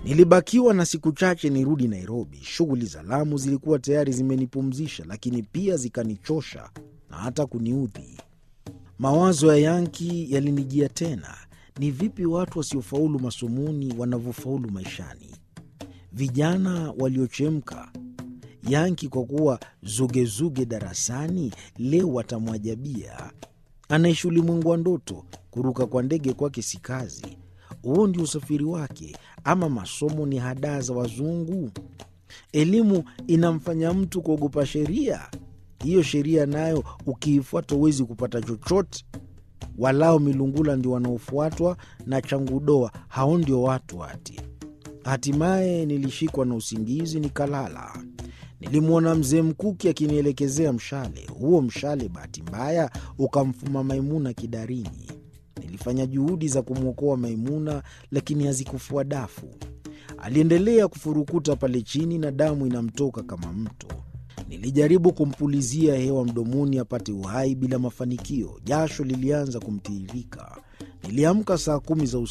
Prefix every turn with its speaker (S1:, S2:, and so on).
S1: Nilibakiwa na siku chache nirudi Nairobi. Shughuli za Lamu zilikuwa tayari zimenipumzisha, lakini pia zikanichosha na hata kuniudhi. Mawazo ya Yanki yalinijia tena. Ni vipi watu wasiofaulu masomoni wanavyofaulu maishani? Vijana waliochemka. Yanki kwa kuwa zugezuge darasani, leo watamwajabia. Anaishi ulimwengu wa ndoto. Kuruka kwa ndege kwake si kazi. Huo ndio usafiri wake, ama masomo ni hadaa za wazungu? Elimu inamfanya mtu kuogopa sheria. Hiyo sheria nayo ukiifuata huwezi kupata chochote. Walao milungula ndio wanaofuatwa na changudoa, hao ndio watu hati. Hatimaye nilishikwa na usingizi nikalala. Nilimwona mzee Mkuki akinielekezea mshale. Huo mshale bahati mbaya ukamfuma Maimuna kidarini. Nilifanya juhudi za kumwokoa Maimuna, lakini hazikufua dafu. Aliendelea kufurukuta pale chini na damu inamtoka kama mto. Nilijaribu kumpulizia hewa mdomoni apate uhai bila mafanikio. Jasho lilianza kumtiririka. Niliamka saa kumi za